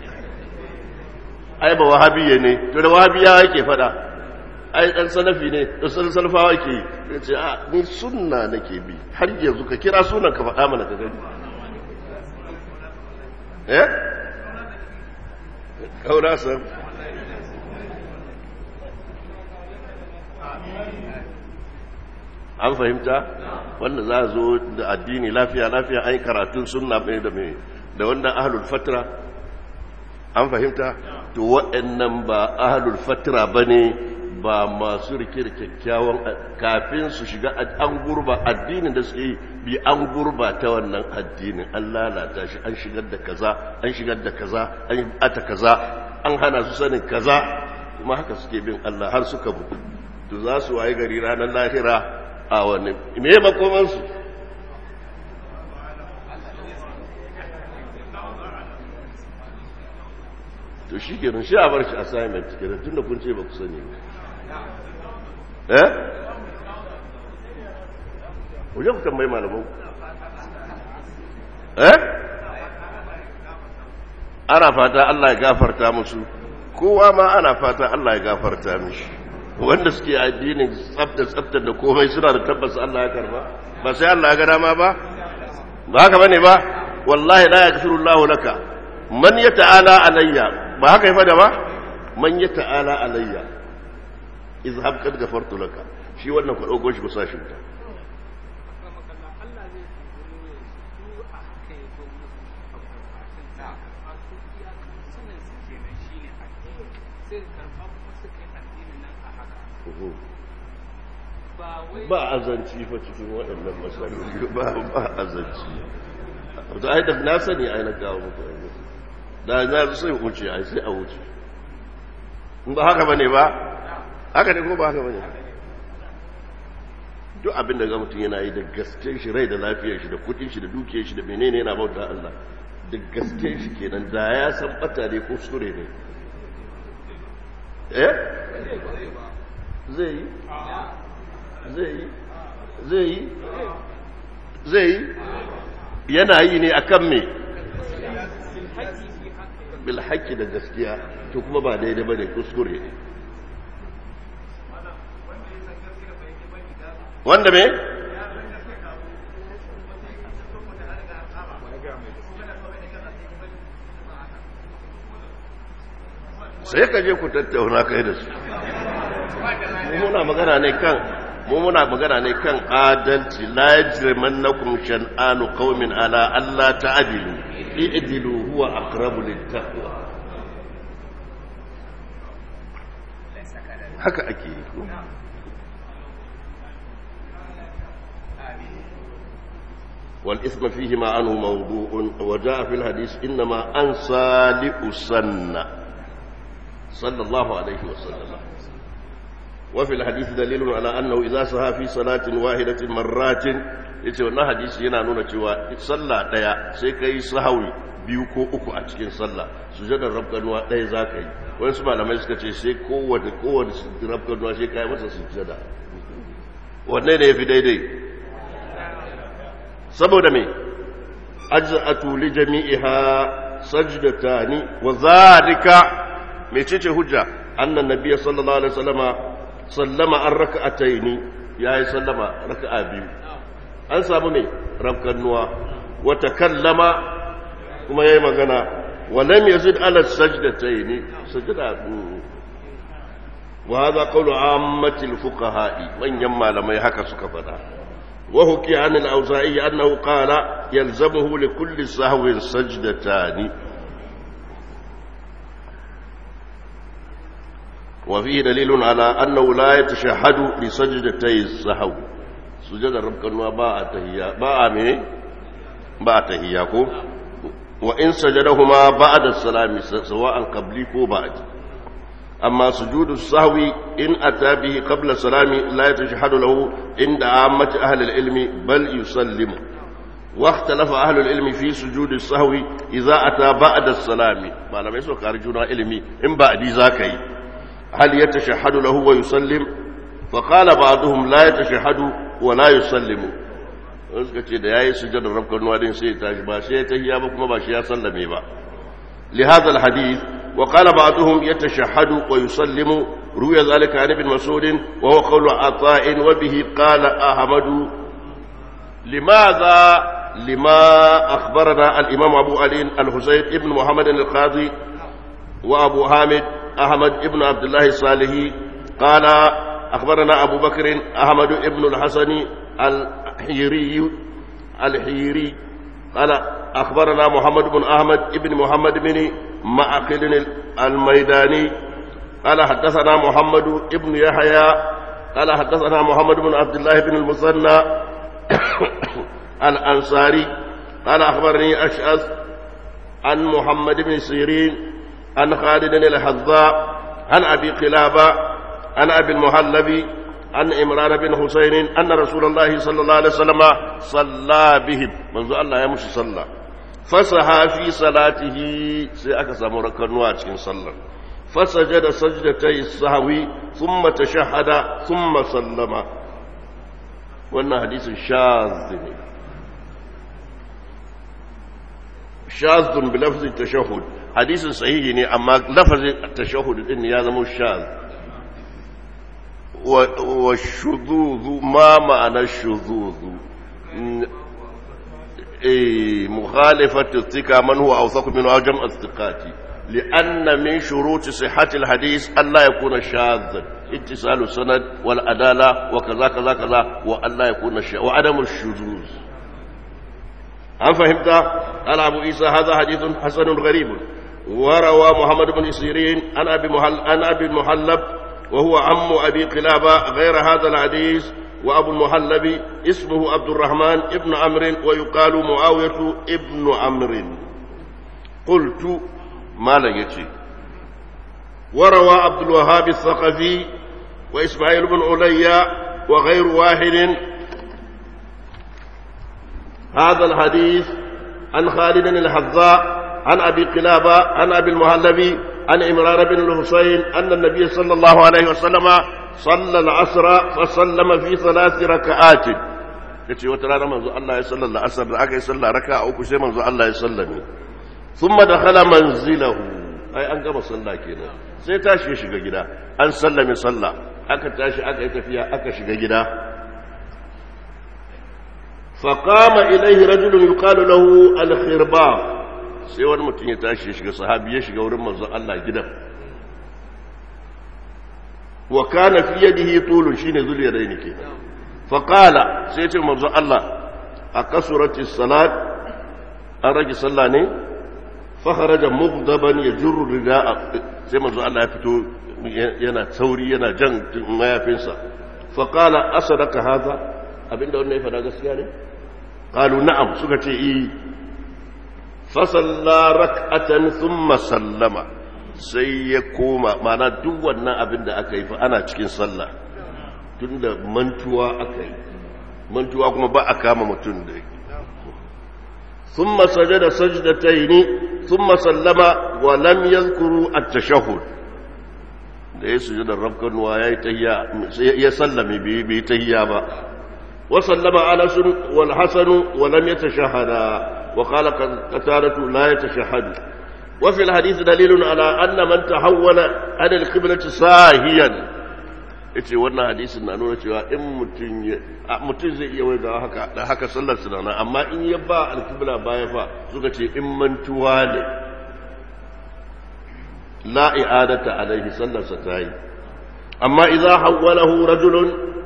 ai ba wahabiyya ne to da wahabiya yake fada ai dan salafi ne to san salafawa ke yi ce a ni sunna nake bi har yanzu ka kira sunan ka faɗa mana ka gani eh kaura san an fahimta wanda za a zo da addini lafiya lafiya an yi karatun sunna mai da mai da wanda ahlul fatra an fahimta to waɗannan ba ahlul fatra bane ba masu rike da kyakkyawan kafin su shiga an gurba addinin da suke yi bi an gurba ta wannan addinin an lalata shi an shigar da kaza an shigar da kaza an yi ata kaza an hana su sanin kaza kuma haka suke bin Allah har suka mutu to za su waye gari ranar lahira a wani me makomansu to shi kenan shi a bar shi assignment kenan tun da kun ce ba ku sani eh wajen ku tambayi malaman eh ana fata Allah ya gafarta musu kowa ma ana fata Allah ya gafarta mishi wanda suke addinin tsafta tsafta da komai suna da tabbas Allah ya karba ba sai Allah ya ga dama ba ba haka bane ba wallahi la yaghfiru Allahu laka man yata'ala alayya ba haka yi fada ba man yata'ala alayya izhab kad ghafartu laka shi wannan ku dauko shi ku sa shi ta ba azanci fa cikin waɗannan masaloli ba ba azanci da ai da na sani ai na kawo muku da na sai wuce ai sai a wuce in ba haka bane ba haka ne ko ba haka bane duk abin da ga mutum yana yi da gaskiyar shi rai da lafiyar shi da kudin shi da dukiyar shi da menene yana bauta Allah da gaskiyar shi kenan da ya san bata ne ko sure ne eh zai yi zai yi zai yi zai yi yana yi ne akan me bilhaki da gaskiya to kuma ba daidai ba ne kuskure ne wanda me sai ka je ku tattauna kai da su muna magana ne kan mu muna magana ne kan adalci la yajrimannakum shan'anu qaumin ala alla ta'dilu i'dilu huwa aqrabu littaqwa haka ake yi ko والإثم فيهما عنه موضوع وجاء في الحديث إنما أنسى لأسنى صلى الله عليه وسلم وفي الحديث دليل على أنه إذا سها في صلاة واحدة مرات yace wannan hadisi yana nuna cewa sallah daya sai kai sahawi biyu ko uku a cikin sallah sujadar rabkanuwa daya za ka yi wani su malamai suka ce sai kowane kowane rabkanuwa sai kai masa sujada wanne ne ya fi daidai saboda me ajza'atu li jami'iha sajdatani wa zalika mecece hujja annan nabiyyi sallallahu alaihi wasallama sallama an raka'ataini yayi sallama raka'a biyu an samu me rabkannuwa wa takallama kuma yayi magana wa lam yazid ala sajdataini sajda وهذا قول عامة الفقهاء من يما لما يحكى سكفنا وحكي عن الأوزاعي أنه قال يلزمه لكل سهو سجدتان وفيه دليل على أنه لا يتشهد لسجدتي السهو سجد ربك باء تهيا باء من باء تهياكم وإن سجدهما بعد السلام سواء قبلي كو بعد أما سجود السهو إن أتى به قبل السلام لا يتشهد له عند عامة أهل العلم بل يسلم واختلف أهل العلم في سجود السهو إذا أتى بعد السلام ما لم يسوك أرجونا علمي إن بعد ذاكي هل يتشهد له ويسلم فقال بعضهم لا يتشهد ولا يسلم suka ce da ya yi sujadar rafkar nuwadin sai ya tashi ba sai ya tahiya ba kuma ba shi ya sallame ba لهذا الحديث وقال بعضهم يتشهد ويسلم روي ذلك عن ابن مسعود وهو قول عطاء وبه قال أحمد لماذا لما أخبرنا الإمام أبو علي الحسين ابن محمد القاضي وأبو حامد أحمد ابن عبد الله الصالحي قال أخبرنا أبو بكر أحمد ابن الحسن الحيري الحيري قال أخبرنا محمد بن أحمد ابن محمد بن معقل الميداني قال حدثنا محمد ابن يحيى قال حدثنا محمد بن عبد الله بن المثنى الأنصاري قال أخبرني أشعث عن محمد بن سيرين عن خالد الحذاء عن أبي قلابة عن أبي المهلبي عن إمران بن حسين أن رسول الله صلى الله عليه وسلم صلى بهم منذ الله يمشي صلى فسها في صلاته سيأكس مركنوا cikin sallar فسجد سجدتي السهو ثم تشهد ثم سلم wannan hadisin shaz ne shazun bi lafzin tashahhud hadisin sahihi ne amma lafazin tashahhud din ya zama shaz wa shuzuzu ma ma'ana shuzuzu eh mukhalifatu thika man huwa awsaq min ajam as-thiqati لأن من شروط صحة الحديث ألا يكون شاذا اتصال السند والعدالة وكذا كذا كذا وألا يكون شاذ وعدم الشذوذ هل فهمت؟ قال أبو عيسى هذا حديث حسن غريب وروى محمد بن سيرين عن أبي محل عن أبي المحلب وهو عم أبي قلابة غير هذا الحديث وأبو المحلب اسمه عبد الرحمن ابن عمرو ويقال معاوية ابن عمرو قلت ما لقيتي وروى عبد الوهاب الثقفي وإسماعيل بن عليا وغير واحد هذا الحديث عن خالد الحذاء عن أبي قلابة عن أبي المهلبي عن إمران بن الحسين أن النبي صلى الله عليه وسلم صلى العصر فسلم في ثلاث ركعات yace wata rana manzo Allah ya sallalla asar da aka yi sallah raka uku sai manzo Allah ya sallame thumma dakhala manzilahu ai an gama sallah kenan sai tashi ya shiga gida an sallame sallah aka tashi aka yi tafiya aka shiga gida faqama ilayhi rajulun yuqalu lahu al-khirbab sai wani mutum ya tashi ya shiga sahabi ya shiga wurin manzo Allah gidan wa kana fi yadihi tulun shine zul yadaini ke fa qala sai ce manzo Allah akasurati salat an rage sallah ne fa kharaja mughdaban yajurru rida'a sai manzo Allah ya fito yana sauri yana jan mayafinsa fa qala asadaka hadha abinda wannan ya fada gaskiya ne qalu na'am suka ce eh fasalla rak'atan thumma sallama sai ya koma mana duk wannan abin da aka yi fa ana cikin sallah tunda mantuwa aka yi mantuwa kuma ba a kama mutum da yake thumma sajada sajdataini thumma sallama wa lam yadhkuru at-tashahhud da ya sujada rabkanwa yayi tahiyya ya sallame bai bai tahiyya ba wa sallama anas wal hasan wa lam yatashahhada وقال قتادة لا يتشهد وفي الحديث دليل على أن من تحول عن القبلة ساهيا yace wannan hadisin na nuna cewa in mutum mutum zai iya waiga haka da haka sallar sunana amma in ya ba alkibla baya fa suka ce in mantuwa ne la i'adata alaihi sallar sa tayi amma idza hawwalahu rajulun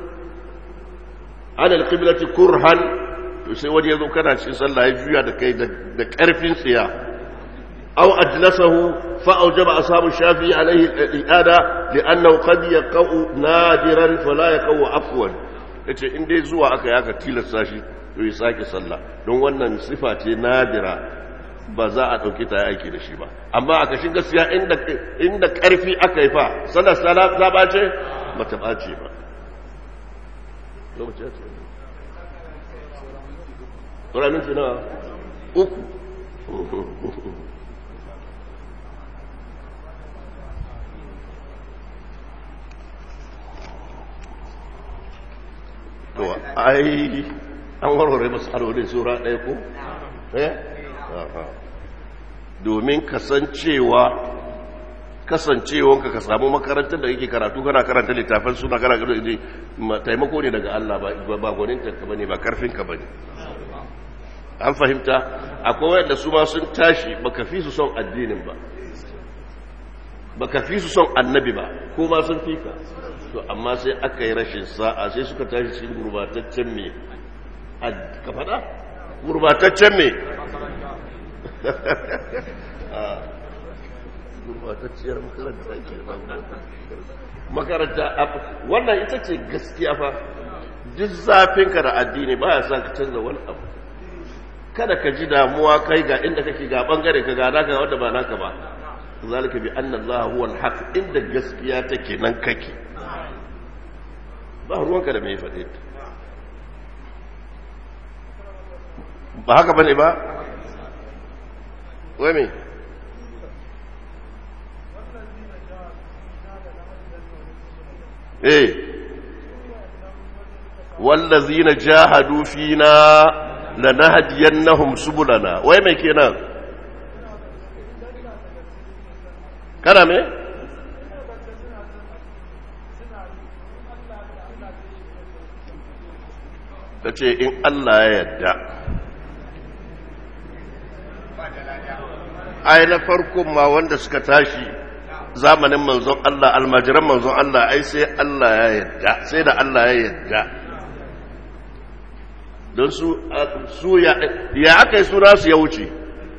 ala alqiblati kurhan to sai wani yazo kana cikin sallah ya juya da kai da karfin tsiya aw ajlasahu fa awjaba ashabu shafi alayhi al-i'ada li'annahu qad yaqau nadiran fala yaqau afwan yace in dai zuwa aka yaka tilasta shi to ya sake sallah don wannan sifa ce nadira ba za a ɗauki ta aiki da shi ba amma a kashin gaskiya inda ƙarfi aka yi fa sallar sallah ta ɓace ba ta ɓace ba ƙuranin fi na uku to ai an warware matsalolin sura ɗaya ko? eh? domin kasancewa kasancewanka ka samu makarantar da yake karatu kana karanta littafin suna kana karanta taimako ne daga Allah ba gwanintanka ba ne ba karfinka ba ne an fahimta akwai wanda su ma sun tashi baka fi su son addinin ba baka fi su son annabi ba ko ma sun fi ka to amma sai aka yi rashin sa'a sai suka tashi cikin gurbataccen me ka faɗa gurbataccen me gurbatacciyar makaranta ke makaranta wannan ita ce gaskiya fa duk zafinka da addini ba ya sa ka canza wani abu kada ka ji damuwa kai ga inda kake ga bangare ka ga naka wanda ba naka ba zalika bi anna Allah huwa al-haq inda gaskiya take nan kake ba ruwanka da mai faɗe ba haka bane ba wai me eh wallazina jahadu fina lanahdiyannahum subulana wai me kenan kana me ta ce in Allah ya yadda ai na farkon ma wanda suka tashi zamanin manzon Allah almajiran manzon Allah ai sai Allah ya yadda sai da Allah ya yadda don su su ya ya aka yi suna su ya wuce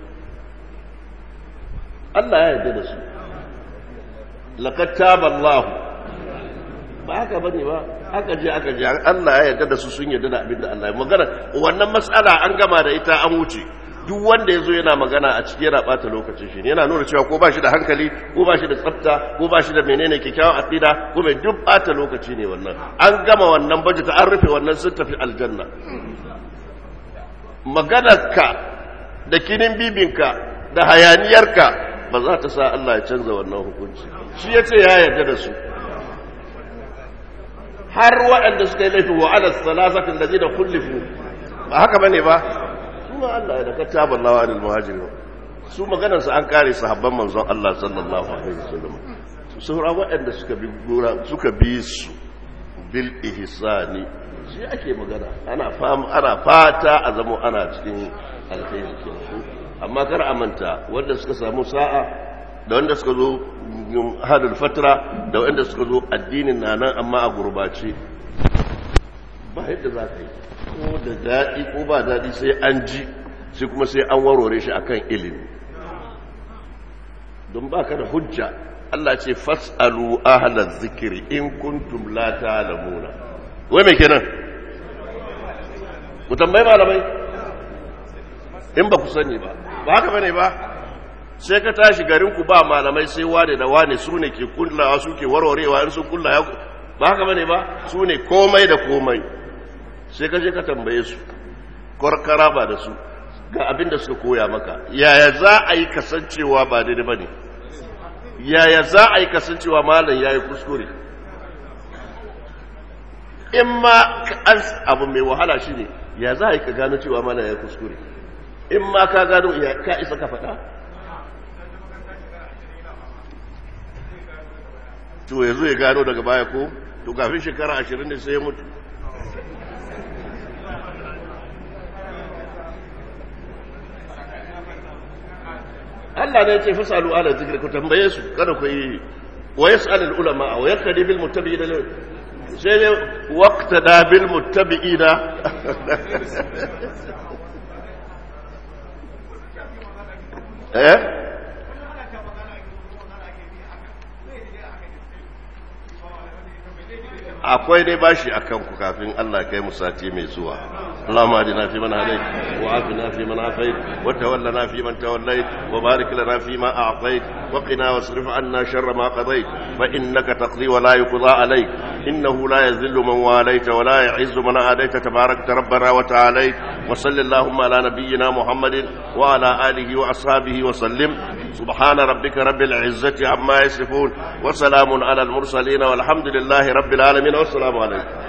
Allah ya yadda da su laqad taba Allah ba haka bane ba aka je aka je Allah ya yarda da su sun yarda da abin da Allah ya magana wannan matsala an gama da ita an wuce duk wanda ya zo yana magana a ciki yana bata lokacin shi yana nuna cewa ko ba shi da hankali ko ba shi da tsafta ko ba shi da menene kyakkyawan aqida ko mai duk bata lokaci ne wannan an gama wannan bajeta an rufe wannan sun tafi aljanna maganarka da kinin bibinka da hayaniyarka ba za ta sa Allah ya canza wannan hukunci shi ya ce ya yarda da su har waɗanda suka yi laifi wa ala salasatin da zai da kullifu ba haka bane ba kuma Allah ya da kataba Allah wa anil muhajirin su maganar su an kare sahabban manzon Allah sallallahu alaihi wasallam su saura waɗanda suka bi gura suka bi su bil ihsani shi ake magana ana fam ana fata a zamo ana cikin alkhairi kenan amma kar a manta wanda suka samu sa'a da wanda suka zo hadul fatra da wanda suka zo addinin na nan amma a gurbace ba yadda za ka yi ko da daɗi ko ba daɗi sai an ji sai kuma sai an warware shi akan ilimi don ba ka da hujja Allah ce fas'alu ahlaz zikiri in kuntum la ta'lamuna wai me kenan ku tambayi malamai in ba ku sani ba ba haka bane ba sai ka tashi garinku ba malamai sai wane da wane su ne ke kullawa su ke warwarewa in sun kulla ya ba haka bane ba su ne komai da komai sai ka je ka tambaye su kwarkara ba da su ga abin da suka koya maka yaya za a yi kasancewa ba daidai ba ne yaya za a yi kasancewa malam ya yi kuskure in ma abu mai wahala shi ne ya za a yi ka gano cewa malam ya yi kuskure in ma ka gano ka isa ka faɗa to ya zo ya gano daga baya ko to kafin shekara ashirin ne sai ya mutu Allah ne ce fasalu ala zikir ku tambaye su kada ku yi ويسأل العلماء ويقتدي بالمتبعين sai dai wakta da bil muttabi'ina eh akwai dai bashi akan ku kafin Allah kai mu sati mai zuwa اللهم اهدنا فيمن هديت وعافنا فيمن عافيت وتولنا فيمن توليت وبارك لنا فيما اعطيت وقنا واصرف عنا شر ما قضيت فانك تقضي ولا يقضى عليك انه لا يذل من واليت ولا يعز من عاديت تباركت ربنا وتعاليت وصل اللهم على نبينا محمد وعلى اله واصحابه وسلم سبحان ربك رب العزه عما يصفون وسلام على المرسلين والحمد لله رب العالمين والسلام عليكم